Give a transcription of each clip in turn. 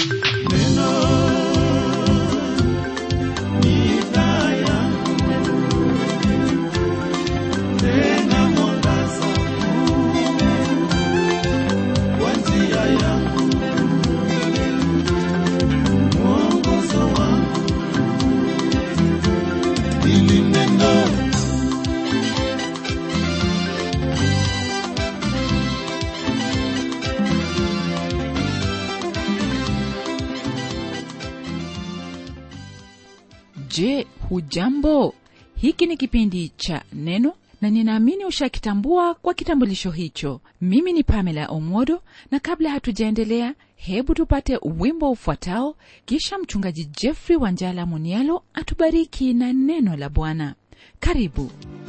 je hujambo hiki ni kipindi cha neno na ninaamini ushakitambua kwa kitambulisho hicho mimi ni pamela omodo na kabla hatujaendelea hebu tupate wimbo ufuatao kisha mchungaji jeffrey wanjala munialo atubariki na neno la bwana karibu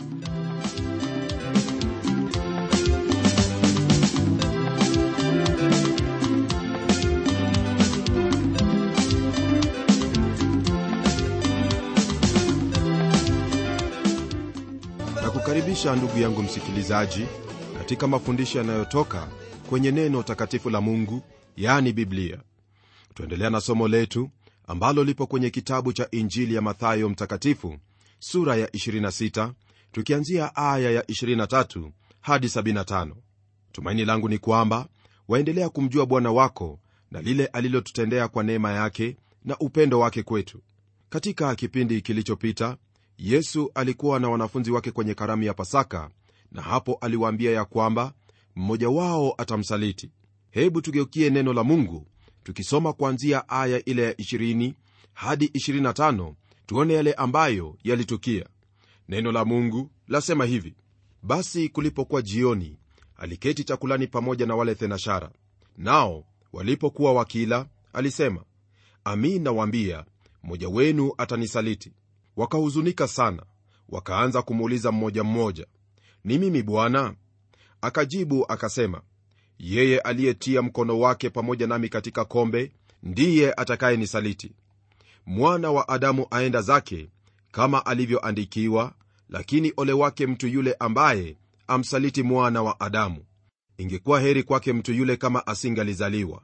na kukaribisha ndugu yangu msikilizaji katika mafundisho yanayotoka kwenye neno takatifu la mungu yaani biblia tuendelea na somo letu ambalo lipo kwenye kitabu cha injili ya mathayo mtakatifu sura ya 26 tukianzia aya ya 23 hadi 75 tumaini langu ni kwamba waendelea kumjua bwana wako na lile alilotutendea kwa neema yake na upendo wake kwetu katika kipindi kilichopita yesu alikuwa na wanafunzi wake kwenye karamu ya pasaka na hapo aliwaambia ya kwamba mmoja wao atamsaliti hebu tugeukie neno la mungu tukisoma kuanzia aya ile ya 20 hadi 25 tuone yale ambayo yalitukia neno la mungu lasema hivi basi kulipokuwa jioni aliketi chakulani pamoja na wale thenashara nao walipokuwa wakila alisema amin nawaambia mmoja wenu atanisaliti wakahuzunika sana wakaanza kumuuliza mmoja mmoja ni mimi bwana akajibu akasema yeye aliyetia mkono wake pamoja nami katika kombe ndiye atakayenisaliti mwana wa adamu aenda zake kama alivyoandikiwa lakini ole wake mtu yule ambaye amsaliti mwana wa adamu ingekuwa heri kwake mtu yule kama asingalizaliwa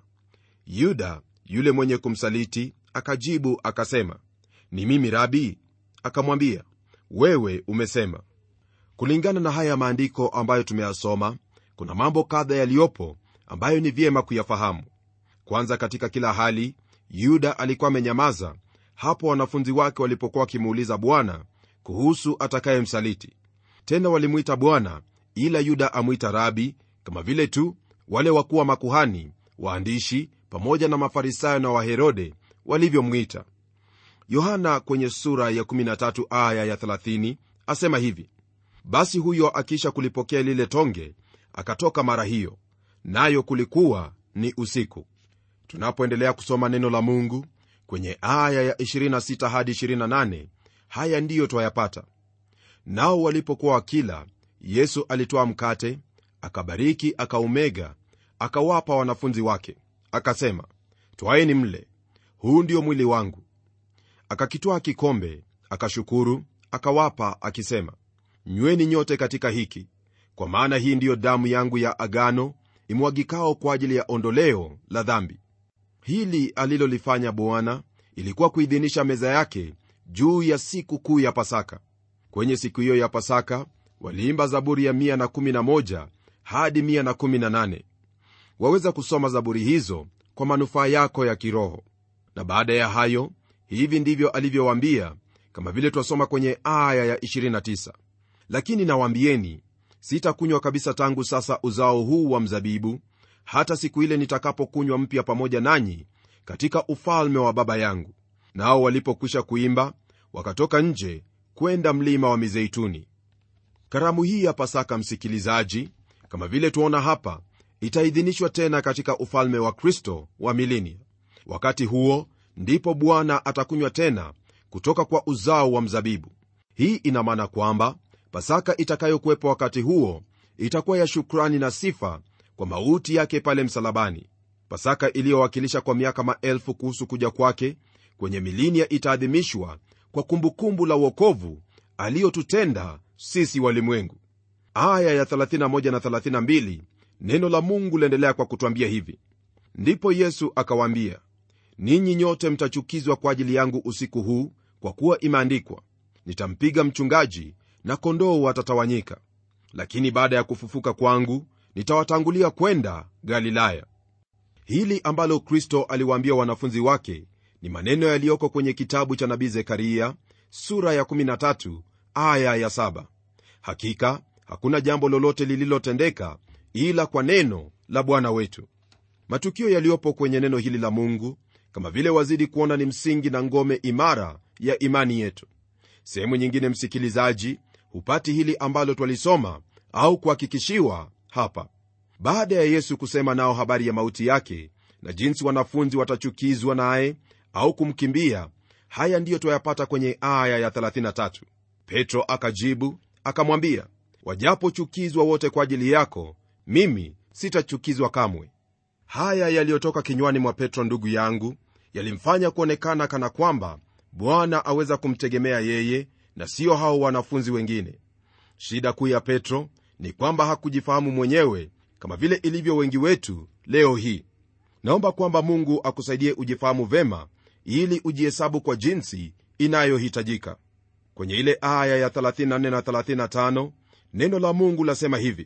yuda yule mwenye kumsaliti akajibu akasema ni mimi rabi akamwambia wewe umesema kulingana na haya maandiko ambayo tumeyasoma kuna mambo kadha yaliyopo ambayo ni vyema kuyafahamu kwanza katika kila hali yuda alikuwa amenyamaza hapo wanafunzi wake walipokuwa wakimuuliza bwana kuhusu atakayemsaliti tena walimwita bwana ila yuda amwita rabi kama vile tu wale wakuwa makuhani waandishi pamoja na mafarisayo na waherode walivyomwita yohana kwenye sura ya 13 aya ya 30 asema hivi basi huyo akiisha kulipokea lile tonge akatoka mara hiyo nayo kulikuwa ni usiku tunapoendelea kusoma neno la mungu kwenye aya ya 26 hadi 28 haya ndiyo twayapata nao walipokuwa wakila yesu alitoa mkate akabariki akaumega akawapa wanafunzi wake akasema twaeni mle huu ndio mwili wangu akakitwaa kikombe akashukuru akawapa akisema nyweni nyote katika hiki kwa maana hii ndiyo damu yangu ya agano imwagikao kwa ajili ya ondoleo la dhambi hili alilolifanya bwana ilikuwa kuidhinisha meza yake juu ya siku kuu ya pasaka kwenye siku hiyo ya pasaka waliimba zaburi ya 111 hadi 118 waweza kusoma zaburi hizo kwa manufaa yako ya kiroho na baada ya hayo hivi ndivyo alivyowaambia kama vile twasoma kwenye aya ya 29 lakini nawaambieni sitakunywa kabisa tangu sasa uzao huu wa mzabibu hata siku ile nitakapokunywa mpya pamoja nanyi katika ufalme wa baba yangu nao walipokwisha kuimba wakatoka nje kwenda mlima wa mizeituni karamu hii ya pasaka msikilizaji kama vile tuona hapa itaidhinishwa tena katika ufalme wa kristo wa milinia wakati huo ndipo bwana atakunywa tena kutoka kwa uzao wa mzabibu hii ina maana kwamba pasaka itakayokuwepo wakati huo itakuwa ya shukrani na sifa kwa mauti yake pale msalabani pasaka iliyowakilisha kwa miaka maelfu kuhusu kuja kwake kwenye milinia itaadhimishwa kwa kumbukumbu la uokovu aliyotutenda sisi walimwengu aya ya 31 na 32 neno la mungu liendelea kwa kutwambia hivi ndipo yesu akawaambia ninyi nyote mtachukizwa kwa ajili yangu usiku huu kwa kuwa imeandikwa nitampiga mchungaji na kondoo watatawanyika lakini baada ya kufufuka kwangu nitawatangulia kwenda galilaya hili ambalo kristo aliwaambia wanafunzi wake ni maneno yaliyoko kwenye kitabu cha nabii zekaria sura ya 13 aya ya 7 hakika hakuna jambo lolote lililotendeka ila kwa neno la bwana wetu matukio yaliyopo kwenye neno hili la mungu kama vile wazidi kuona ni msingi na ngome imara ya imani yetu sehemu nyingine msikilizaji hupati hili ambalo twalisoma au kuhakikishiwa hapa baada ya yesu kusema nao habari ya mauti yake na jinsi wanafunzi watachukizwa naye au kumkimbia haya ndiyo twayapata kwenye aya ya 33 petro akajibu akamwambia wajapochukizwa wote kwa ajili yako mimi sitachukizwa kamwe haya yaliyotoka kinywani mwa petro ndugu yangu yalimfanya kuonekana kana kwamba bwana aweza kumtegemea yeye na siyo hao wanafunzi wengine shida kuu ya petro ni kwamba hakujifahamu mwenyewe kama vile ilivyo wengi wetu leo hii naomba kwamba mungu akusaidie ujifahamu vema ili ujihesabu kwa jinsi inayohitajika kwenye ile aya ya 34 na 35 neno la mungu lasema hivi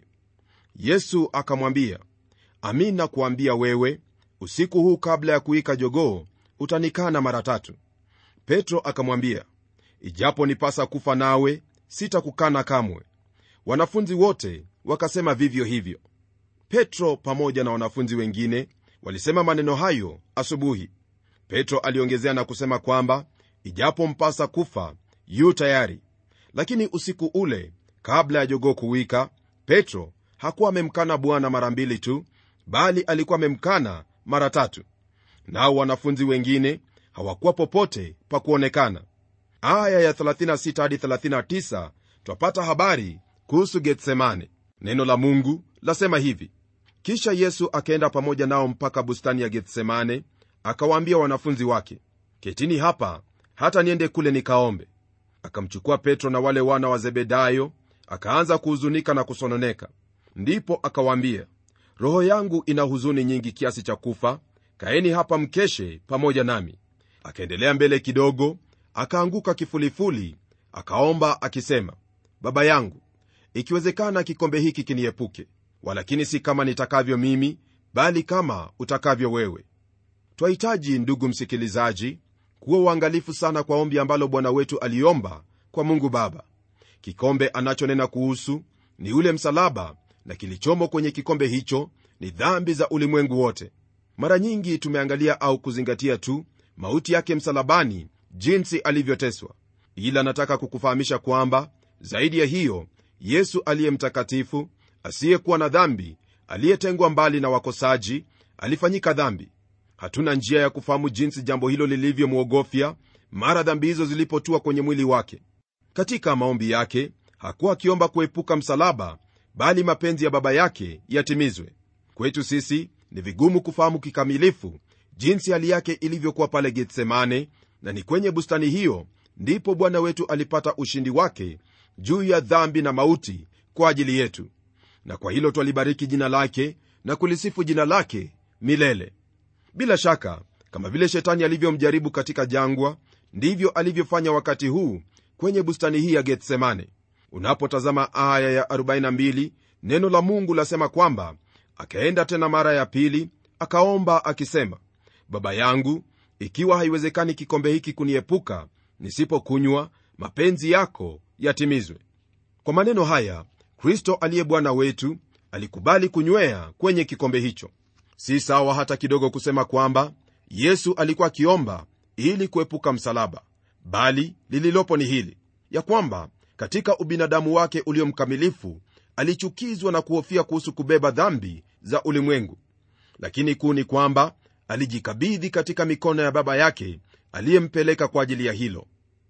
yesu akamwambia amin nakuambia wewe usiku huu kabla ya kuika jogoo utanikana mara tatu petro akamwambia ijapo nipasa kufa nawe sitakukana kamwe wanafunzi wote wakasema vivyo hivyo petro pamoja na wanafunzi wengine walisema maneno hayo asubuhi petro aliongezea na kusema kwamba ijapo mpasa kufa yu tayari lakini usiku ule kabla ya jogoo kuwika petro hakuwa amemkana bwana mara mbili tu bali alikuwa amemkana mara tatu nao wanafunzi wengine hawakuwa popote pa kuonekana aya ya 36 hadi 39 twapata habari kuhusu getsemane neno la mungu lasema hivi kisha yesu akaenda pamoja nao mpaka bustani ya getsemane akawaambia wanafunzi wake ketini hapa hata niende kule nikaombe akamchukua petro na wale wana wa zebedayo akaanza kuhuzunika na kusononeka ndipo akawaambia roho yangu ina huzuni nyingi kiasi cha kufa kaeni hapa mkeshe pamoja nami akaendelea mbele kidogo akaanguka kifulifuli akaomba akisema baba yangu ikiwezekana kikombe hiki kiniepuke walakini si kama nitakavyo mimi bali kama utakavyo wewe twahitaji ndugu msikilizaji kuwa uangalifu sana kwa ombi ambalo bwana wetu aliomba kwa mungu baba kikombe anachonena kuhusu ni ule msalaba na kilichomo kwenye kikombe hicho ni dhambi za ulimwengu wote mara nyingi tumeangalia au kuzingatia tu mauti yake msalabani jinsi alivyoteswa ila nataka kukufahamisha kwamba zaidi ya hiyo yesu aliye mtakatifu asiyekuwa na dhambi aliyetengwa mbali na wakosaji alifanyika dhambi hatuna njia ya kufahamu jinsi jambo hilo lilivyomwogofya mara dhambi hizo zilipotua kwenye mwili wake katika maombi yake hakuwa akiomba kuepuka msalaba bali mapenzi ya baba yake yatimizwe kwetu sisi ni vigumu kufahamu kikamilifu jinsi hali yake ilivyokuwa pale getsemane na ni kwenye bustani hiyo ndipo bwana wetu alipata ushindi wake juu ya dhambi na mauti kwa ajili yetu na kwa hilo twalibariki jina lake na kulisifu jina lake milele bila shaka kama vile shetani alivyomjaribu katika jangwa ndivyo alivyofanya wakati huu kwenye bustani hii ya getsemane unapotazama aya ya 42 neno la mungu lasema kwamba akaenda tena mara ya pili akaomba akisema baba yangu ikiwa haiwezekani kikombe hiki kuniepuka nisipokunywa mapenzi yako yatimizwe kwa maneno haya kristo aliye bwana wetu alikubali kunywea kwenye kikombe hicho si sawa hata kidogo kusema kwamba yesu alikuwa akiomba ili kuepuka msalaba bali lililopo ni hili ya kwamba katika ubinadamu wake ulio mkamilifu alichukizwa na kuhofia kuhusu kubeba dhambi za ulimwengu lakini kuu ni kwamba alijikabidhi katika mikono ya baba yake aliyempeleka kwa ajili ya hilo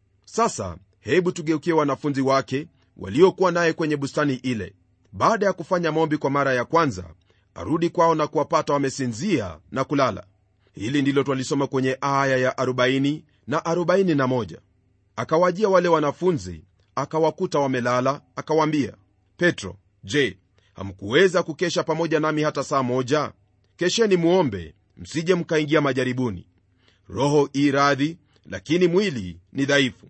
sasa hebu tugeukie wanafunzi wake waliokuwa naye kwenye bustani ile baada ya kufanya maombi kwa mara ya kwanza arudi kwao na kuwapata wamesinzia na kulala hili ndilo twalisoma kwenye aya ya 40 na 41 akawajia wale wanafunzi akawakuta wamelala akawaambia petro je hamkuweza kukesha pamoja nami hata saa moja kesheni muombe msije mkaingia majaribuni roho i radhi lakini mwili ni dhaifu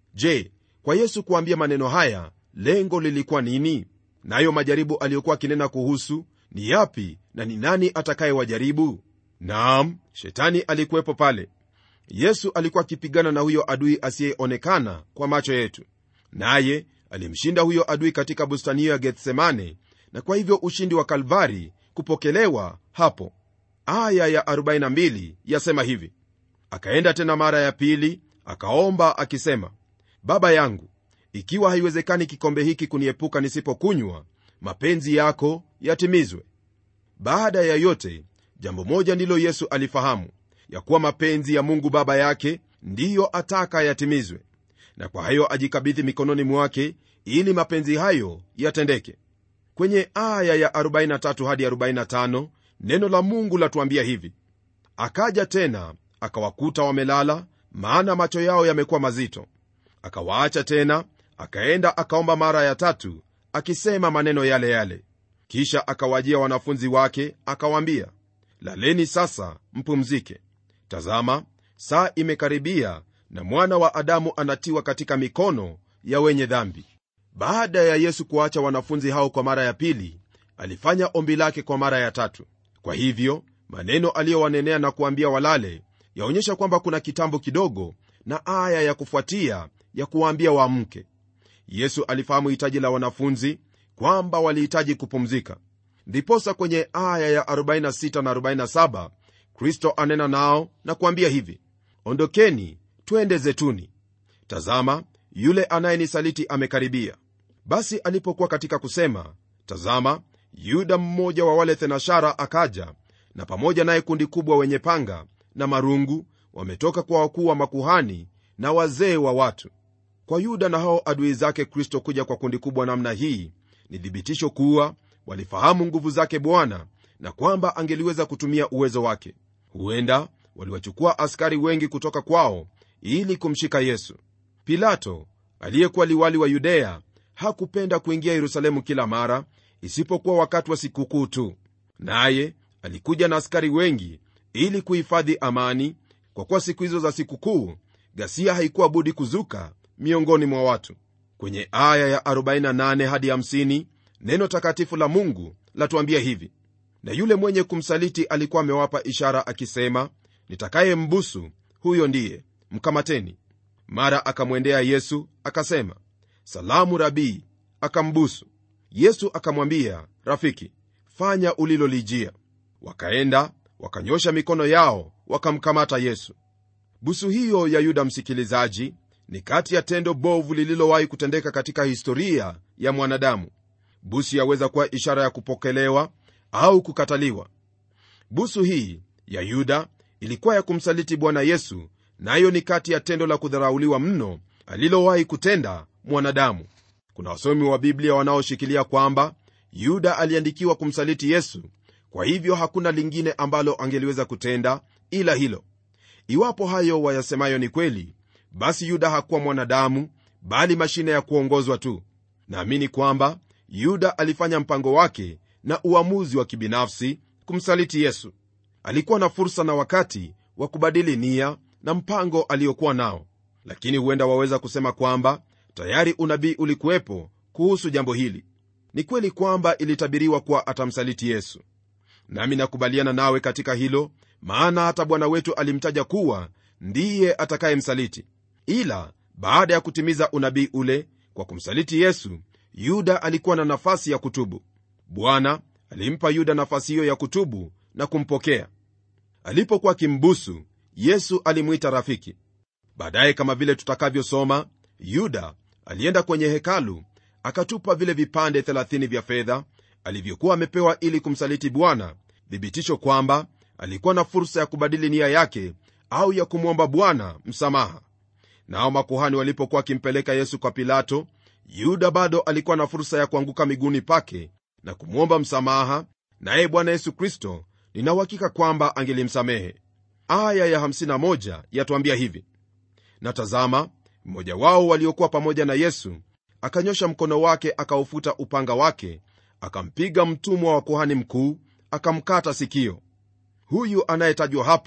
je kwa yesu kuambia maneno haya lengo lilikuwa nini nayo majaribu aliyokuwa akinena kuhusu ni yapi na ni nani atakayewajaribu naam shetani alikuwepo pale yesu alikuwa akipigana na huyo adui asiyeonekana kwa macho yetu naye alimshinda huyo adui katika bustani hiyo ya gethsemane na kwa hivyo ushindi wa kalvari kupokelewa hapo aya ya 42 yasema hivi akaenda tena mara ya pili akaomba akisema baba yangu ikiwa haiwezekani kikombe hiki kuniepuka nisipokunywa mapenzi yako yatimizwe baada ya yote jambo moja ndilo yesu alifahamu ya kuwa mapenzi ya mungu baba yake ndiyo ataka yatimizwe na kwa hayo ajikabidhi mikononi mwake ili mapenzi hayo yatendeke kwenye aya ya 43 hadi 45 neno la mungu latuambia hivi akaja tena akawakuta wamelala maana macho yao yamekuwa mazito akawaacha tena akaenda akaomba mara ya tatu akisema maneno yale yale kisha akawajia wanafunzi wake akawaambia laleni sasa mpumzike tazama saa imekaribia na mwana wa adamu anatiwa katika mikono ya wenye dhambi baada ya yesu kuacha wanafunzi hao kwa mara ya pili alifanya ombi lake kwa mara ya tatu kwa hivyo maneno aliyowanenea na kuambia walale yaonyesha kwamba kuna kitambo kidogo na aya ya kufuatia ya kuwaambia waamke yesu alifahamu hitaji la wanafunzi kwamba walihitaji kupumzika ndiposa kwenye aya ya 46 na 47 kristo anena nao na kuambia hivi ondokeni twende zetuni tazama yule anayenisaliti amekaribia basi alipokuwa katika kusema tazama yuda mmoja wa wale thenashara akaja na pamoja naye kundi kubwa wenye panga na marungu wametoka kwa wakuu wa makuhani na wazee wa watu kwa yuda na hao adui zake kristo kuja kwa kundi kubwa namna hii ni thibitisho kuwa walifahamu nguvu zake bwana na kwamba angeliweza kutumia uwezo wake huenda waliwachukua askari wengi kutoka kwao ili kumshika yesu pilato aliyekuwa liwali wa yudea hakupenda kuingia yerusalemu kila mara isipokuwa wakati wa sikukuu tu naye alikuja na askari wengi ili kuhifadhi amani kwa kuwa siku hizo za sikukuu ghasia haikuwa budi kuzuka miongoni mwa watu kwenye aya ya 48 hadi 50 neno takatifu la mungu latuambia hivi na yule mwenye kumsaliti alikuwa amewapa ishara akisema nitakaye mbusu huyo ndiye mkamateni mara akamwendea yesu akasema salamu rabii akambusu yesu akamwambia rafiki fanya ulilolijia wakaenda wakanyosha mikono yao wakamkamata yesu busu hiyo ya yuda msikilizaji ni kati ya tendo bovu lililowahi kutendeka katika historia ya mwanadamu busu yaweza kuwa ishara ya kupokelewa au kukataliwa busu hii ya yuda ilikuwa ya kumsaliti bwana yesu nayo na ni kati ya tendo la kudharauliwa mno alilowahi kutenda mwanadamu kuna wasomi wa biblia wanaoshikilia kwamba yuda aliandikiwa kumsaliti yesu kwa hivyo hakuna lingine ambalo angeliweza kutenda ila hilo iwapo hayo wayasemayo ni kweli basi yuda hakuwa mwanadamu bali mashine ya kuongozwa tu naamini kwamba yuda alifanya mpango wake na uamuzi wa kibinafsi kumsaliti yesu alikuwa na fursa na wakati wa kubadili nia na mpango aliokuwa nao lakini huenda waweza kusema kwamba tayari unabii ulikuwepo kuhusu jambo hili ni kweli kwamba ilitabiriwa kuwa atamsaliti yesu nami nakubaliana nawe katika hilo maana hata bwana wetu alimtaja kuwa ndiye atakayemsaliti ila baada ya kutimiza unabii ule kwa kumsaliti yesu yuda alikuwa na nafasi ya kutubu bwana alimpa yuda nafasi hiyo ya kutubu na kumpokea alipokuwa akimbusu yesu alimwita rafiki baadaye kama vile tutakavyosoma yuda alienda kwenye hekalu akatupa vile vipande 30 vya fedha alivyokuwa amepewa ili kumsaliti bwana thibitisho kwamba alikuwa na fursa ya kubadili nia yake au ya kumwomba bwana msamaha nao makuhani walipokuwa wakimpeleka yesu kwa pilato yuda bado alikuwa na fursa ya kuanguka miguuni pake na kumwomba msamaha naye bwana yesu kristo ninauhakika kwamba angelimsamehe aya ya 51 yatuambia hivi na tazama mmoja wao waliokuwa pamoja na yesu akanyosha mkono wake akaufuta upanga wake akampiga mtumwa wa kuhani mkuu akamkata sikio huyu anayetajwa hapa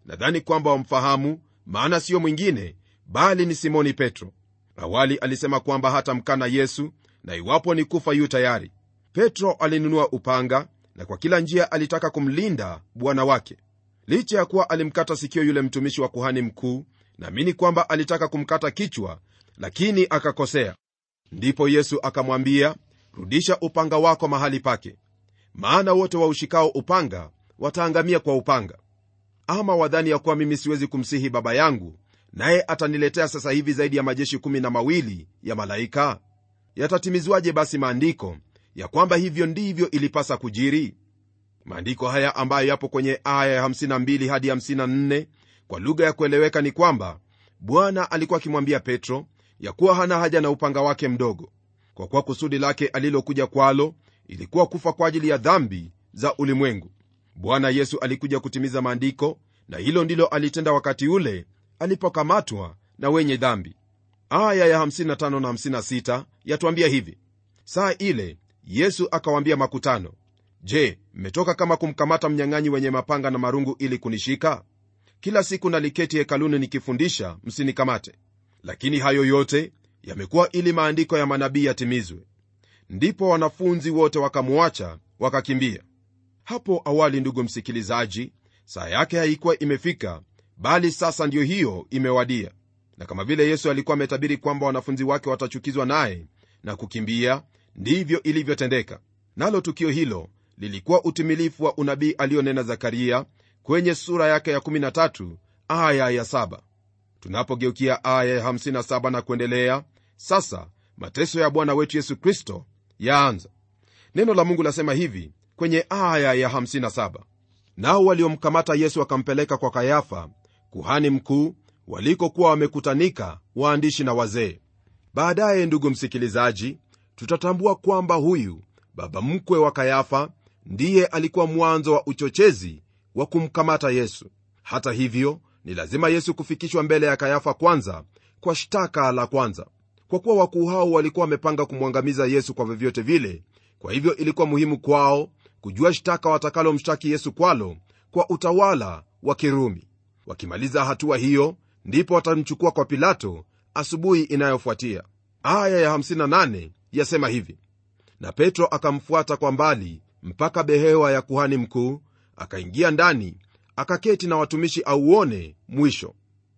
nadhani kwamba wamfahamu maana siyo mwingine bali ni simoni petro awali alisema kwamba hatamkana yesu na iwapo ni kufa yu tayari petro alinunua upanga na kwa kila njia alitaka kumlinda bwana wake licha ya kuwa alimkata sikio yule mtumishi wa kuhani mkuu naamini kwamba alitaka kumkata kichwa lakini akakosea ndipo yesu akamwambia rudisha upanga wako mahali pake maana wote waushikao upanga wataangamia kwa upanga ama wadhani ya kuwa mimi siwezi kumsihi baba yangu naye ataniletea sasa hivi zaidi ya majeshi kumi na mawili ya malaika yatatimizwaje basi maandiko ya kwamba hivyo ndivyo ilipasa kujiri maandiko haya ambayo yapo kwenye aya ya 52 hadi 54 kwa lugha ya kueleweka ni kwamba bwana alikuwa akimwambia petro ya kuwa hana haja na upanga wake mdogo kwa kuwa kusudi lake alilokuja kwalo ilikuwa kufa kwa ajili ya dhambi za ulimwengu bwana yesu alikuja kutimiza maandiko na hilo ndilo alitenda wakati ule alipokamatwa na wenye dhambi aya ya 55 na 56 yatuambia hivi saa ile yesu akawaambia makutano je mmetoka kama kumkamata mnyang'anyi wenye mapanga na marungu ili kunishika kila siku naliketi hekaluni nikifundisha msinikamate lakini hayo yote yamekuwa ili maandiko ya manabii yatimizwe ndipo wanafunzi wote wakamwacha wakakimbia hapo awali ndugu msikilizaji saa yake haikuwa imefika bali sasa ndiyo hiyo imewadia na kama vile yesu alikuwa ametabiri kwamba wanafunzi wake watachukizwa naye na kukimbia ndivyo ilivyotendeka nalo tukio hilo lilikuwa utimilifu wa unabii aliyonena zakaria kwenye sura yake ya 13 aya ya 7 tunapogeukia aya ya 57 na kuendelea sasa mateso ya bwana wetu yesu kristo yaanza neno la mungu lasema hivi kwenye aya ya 57 nao waliomkamata yesu wakampeleka kwa kayafa kuhani mkuu walikokuwa wamekutanika waandishi na wazee baadaye ndugu msikilizaji tutatambua kwamba huyu baba mkwe wa kayafa ndiye alikuwa mwanzo wa uchochezi wa kumkamata yesu hata hivyo ni lazima yesu kufikishwa mbele ya kayafa kwanza kwa shtaka la kwanza kwa kuwa wakuu hao walikuwa wamepanga kumwangamiza yesu kwa vyovyote vile kwa hivyo ilikuwa muhimu kwao kujua shtaka watakalomshtaki yesu kwalo kwa utawala wa kirumi wakimaliza hatua hiyo ndipo watamchukua kwa pilato asubuhi inayofuatia aya ya 58 yasema hivi na petro akamfuata kwa mbali mpaka behewa ya kuhani mkuu akaingia ndani akaketi na watumishi auone mwisho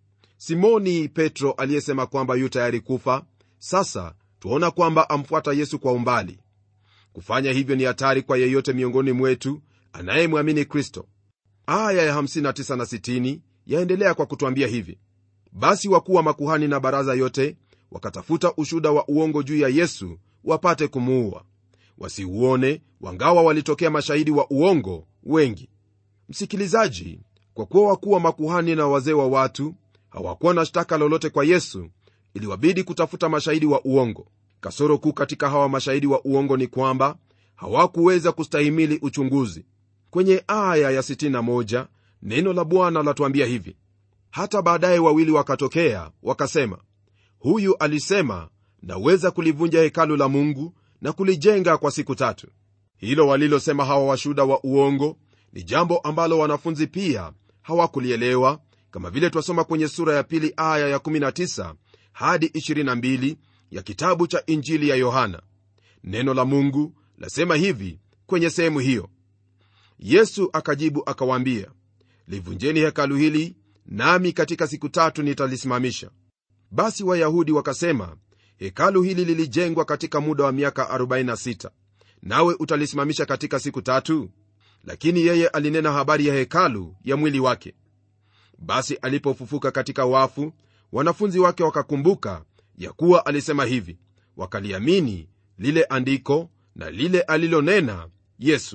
simoni petro aliyesema kwamba yu tayari kufa sasa tuona kwamba amfuata yesu kwa umbali kufanya hivyo ni hatari kwa yeyote miongoni mwetu anayemwamini kristo aya ya 59 na 60 yaendelea kwa kutwambia hivi basi wakuu wa makuhani na baraza yote wakatafuta ushuda wa uongo juu ya yesu wapate kumuua wasiuone wangawa walitokea mashahidi wa uongo wengi msikilizaji kwa kuwa wakuu wa makuhani na wazee wa watu hawakuwa na shtaka lolote kwa yesu iliwabidi kutafuta mashahidi wa uongo kasoro kuu katika hawa mashahidi wa uongo ni kwamba hawakuweza kustahimili uchunguzi kwenye aya ya 61 neno la bwana latuambia hivi hata baadaye wawili wakatokea wakasema huyu alisema naweza kulivunja hekalu la mungu na kulijenga kwa siku tatu hilo walilosema hawa washuda wa uongo ni jambo ambalo wanafunzi pia hawakulielewa kama vile twasoma kwenye sura ya pili aya ya 19 hadi 22 ya kitabu cha injili ya yohana neno la mungu lasema hivi kwenye sehemu hiyo yesu akajibu akawaambia livunjeni hekalu hili nami katika siku tatu nitalisimamisha basi wayahudi wakasema hekalu hili lilijengwa katika muda wa miaka 46 nawe utalisimamisha katika siku tatu lakini yeye alinena habari ya hekalu ya mwili wake basi alipofufuka katika wafu wanafunzi wake wakakumbuka ya kuwa alisema hivi wakaliamini lile andiko na lile alilonena yesu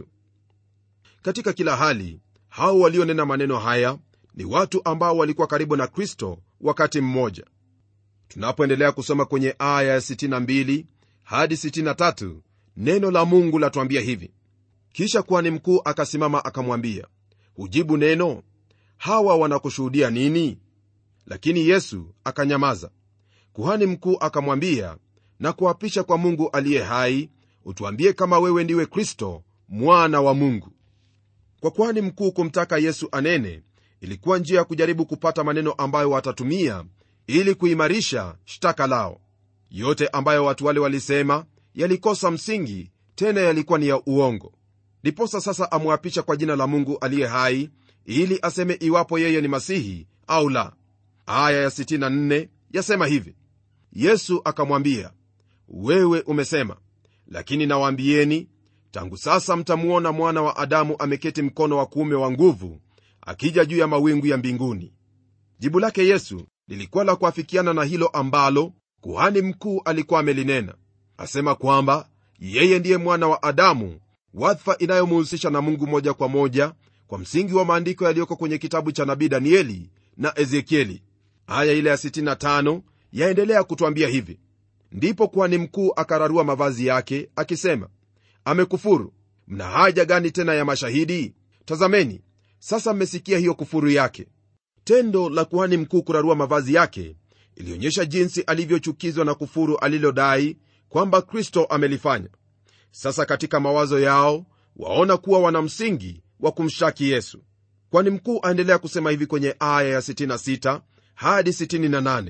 katika kila hali hao walionena maneno haya ni watu ambao walikuwa karibu na kristo wakati mmoja tunapoendelea kusoma kwenye aya ya 62 hadi 63 neno la mungu latuambia hivi kisha kuhani mkuu akasimama akamwambia hujibu neno hawa wanakushuhudia nini lakini yesu akanyamaza kuhani mkuu akamwambia na kuapisha kwa mungu aliye hai utuambie kama wewe ndiwe kristo mwana wa mungu kwa kuhani mkuu kumtaka yesu anene ilikuwa njia ya kujaribu kupata maneno ambayo watatumia ili kuimarisha shtaka lao yote ambayo watu wale walisema yalikosa msingi tena yalikuwa ni ya uongo ndiposa sasa amwapisha kwa jina la mungu aliye hai ili aseme iwapo yeye ni masihi au la aya ya 64 yasema hivi yesu akamwambia wewe umesema lakini nawaambieni tangu sasa mtamuona mwana wa adamu ameketi mkono wa kuume wa nguvu akija juu ya mawingu ya mbinguni jibu lake yesu lilikuwa la kuafikiana na hilo ambalo kuhani mkuu alikuwa amelinena asema kwamba yeye ndiye mwana wa adamu wadhifa inayomuhusisha na mungu moja kwa moja kwa msingi wa maandiko yaliyoko kwenye kitabu cha nabii danieli na ezekieli aya ile ya 65 yaendelea kutwambia hivi ndipo kuhani mkuu akararua mavazi yake akisema amekufuru mna haja gani tena ya mashahidi tazameni sasa mmesikia hiyo kufuru yake tendo la kuhani mkuu kurarua mavazi yake ilionyesha jinsi alivyochukizwa na kufuru alilodai kwamba kristo amelifanya sasa katika mawazo yao waona kuwa wana msingi wa kumshtaki yesu kwani mkuu aendelea kusema hivi kwenye aya ya 66 hadi 68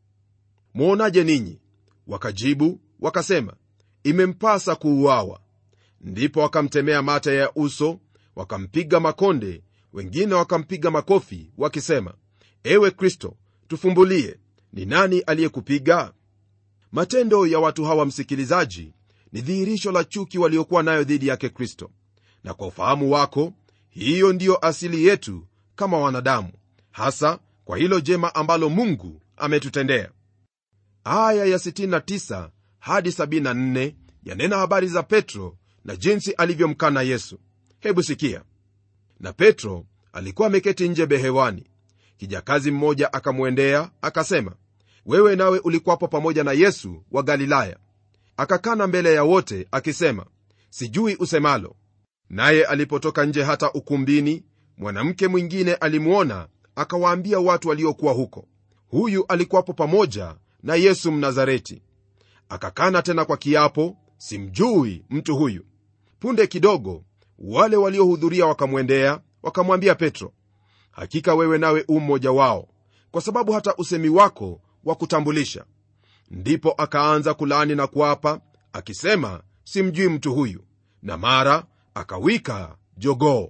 mwonaje ninyi wakajibu wakasema imempasa kuuawa ndipo wakamtemea mate ya uso wakampiga makonde wengine wakampiga makofi wakisema ewe kristo tufumbulie ni nani aliyekupiga matendo ya watu hawa msikilizaji ni dhihirisho la chuki waliokuwa nayo dhidi yake kristo na kwa ufahamu wako hiyo ndiyo asili yetu kama wanadamu hasa kwa hilo jema ambalo mungu ametutendea aya ya 69 hadi 74 yanena habari za petro na jinsi alivyomkana yesu hebu sikia na petro alikuwa ameketi nje behewani kijakazi mmoja akamwendea akasema wewe nawe ulikuwapo pamoja na yesu wa galilaya akakana mbele ya wote akisema sijui usemalo naye alipotoka nje hata ukumbini mwanamke mwingine alimwona akawaambia watu waliokuwa huko huyu alikuwapo pamoja na yesu mnazareti akakana tena kwa kiapo simjui mtu huyu punde kidogo wale waliohudhuria wakamwendea wakamwambia petro hakika wewe nawe u mmoja wao kwa sababu hata usemi wako wa kutambulisha ndipo akaanza kulaani na kuapa akisema simjui mtu huyu na mara akawika jogoo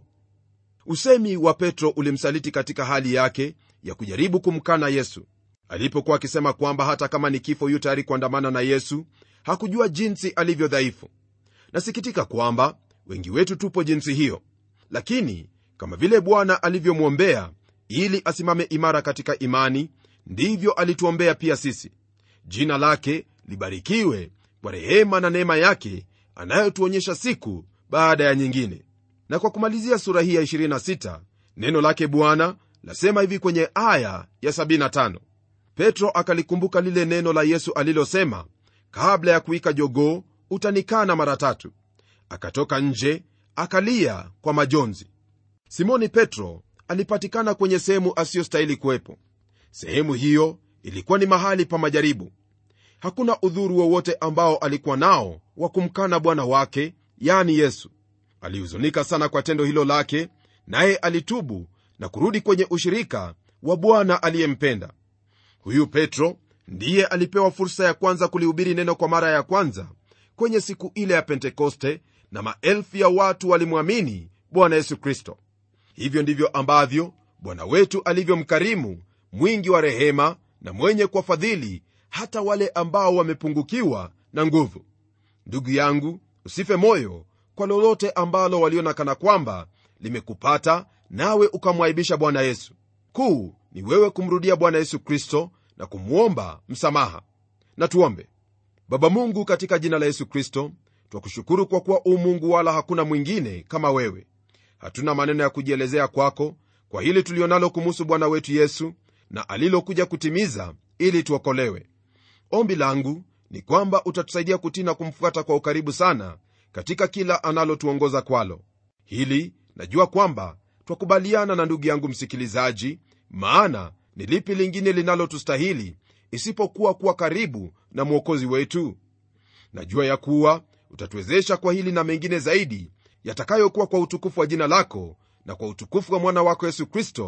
usemi wa petro ulimsaliti katika hali yake ya kujaribu kumkana yesu alipokuwa akisema kwamba hata kama ni kifo yu tayari kuandamana na yesu hakujua jinsi alivyo dhaifu nasikitika kwamba wengi wetu tupo jinsi hiyo lakini kama vile bwana alivyomwombea ili asimame imara katika imani ndivyo alituombea pia sisi jina lake libarikiwe kwa rehema na neema yake anayotuonyesha siku baada ya nyingine na kwa kumalizia sura hii ya 26 neno lake bwana lasema hivi kwenye aya ya 75 petro akalikumbuka lile neno la yesu alilosema kabla ya kuika jogoo utanikana mara tatu akatoka nje akalia kwa majonzi simoni petro alipatikana kwenye sehemu asiyostahili kuwepo sehemu hiyo ilikuwa ni mahali pa majaribu hakuna udhuru wowote ambao alikuwa nao wa kumkana bwana wake yani yesu alihuzunika sana kwa tendo hilo lake naye alitubu na kurudi kwenye ushirika wa bwana aliyempenda huyu petro ndiye alipewa fursa ya kwanza kulihubiri neno kwa mara ya kwanza kwenye siku ile ya pentekoste na maelfu ya watu walimwamini bwana yesu kristo hivyo ndivyo ambavyo bwana wetu alivyomkarimu mwingi wa rehema na mwenye kwa fadhili hata wale ambao wamepungukiwa na nguvu ndugu yangu usife moyo kwa lolote ambalo waliona kana kwamba limekupata nawe ukamwaibisha bwana yesu kuu ni wewe kumrudia bwana yesu kristo na kumwomba msamaha na tuombe baba mungu katika jina la yesu kristo twakushukuru kwa kuwa u mungu wala hakuna mwingine kama wewe hatuna maneno ya kujielezea kwako kwa hili tulionalo kumuhusu bwana wetu yesu na alilokuja kutimiza ili tuokolewe ombi langu ni kwamba utatusaidia kutii na kumfuata kwa ukaribu sana katika kila analotuongoza kwalo hili najua kwamba twakubaliana na ndugu yangu msikilizaji maana ni lipi lingine linalotustahili isipokuwa kuwa karibu na mwokozi wetu najua ya kuwa utatuwezesha kwa hili na mengine zaidi yatakayokuwa kwa utukufu wa jina lako na kwa utukufu wa mwana wako yesu kristo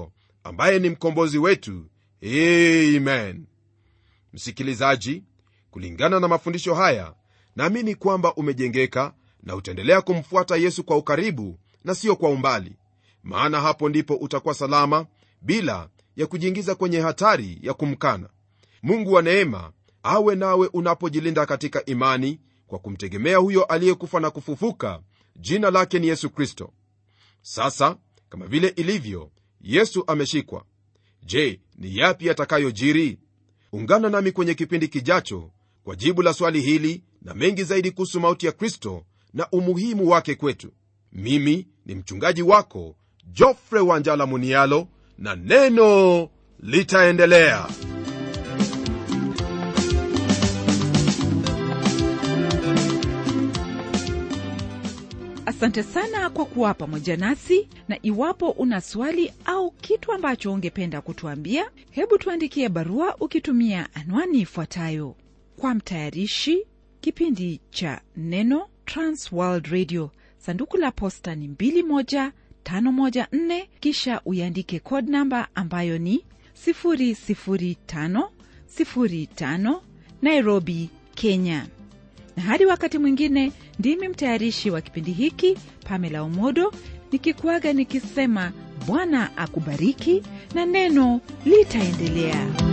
ambaye ni mkombozi wetu amen msikilizaji kulingana na mafundisho haya naamini kwamba umejengeka na utaendelea kumfuata yesu kwa ukaribu na sio kwa umbali maana hapo ndipo utakuwa salama bila ya kujiingiza kwenye hatari ya kumkana mungu wa neema awe nawe unapojilinda katika imani kwa kumtegemea huyo aliyekufa na kufufuka jina lake ni yesu kristo sasa kama vile ilivyo yesu ameshikwa je ni yapi yatakayojiri ungana nami kwenye kipindi kijacho kwa jibu la swali hili na mengi zaidi kuhusu mauti ya kristo na umuhimu wake kwetu mimi ni mchungaji wako jofre wanjala munialo na neno litaendelea asante sana kwa kuwa pamoja nasi na iwapo una swali au kitu ambacho ungependa kutuambia hebu tuandikie barua ukitumia anwani ifuatayo kwa mtayarishi kipindi cha neno transworld radio sanduku la posta ni 21514 kisha uiandike code namba ambayo ni 00505 nairobi kenya na hadi wakati mwingine ndimi mtayarishi wa kipindi hiki pamela umodo nikikuaga nikisema bwana akubariki na neno litaendelea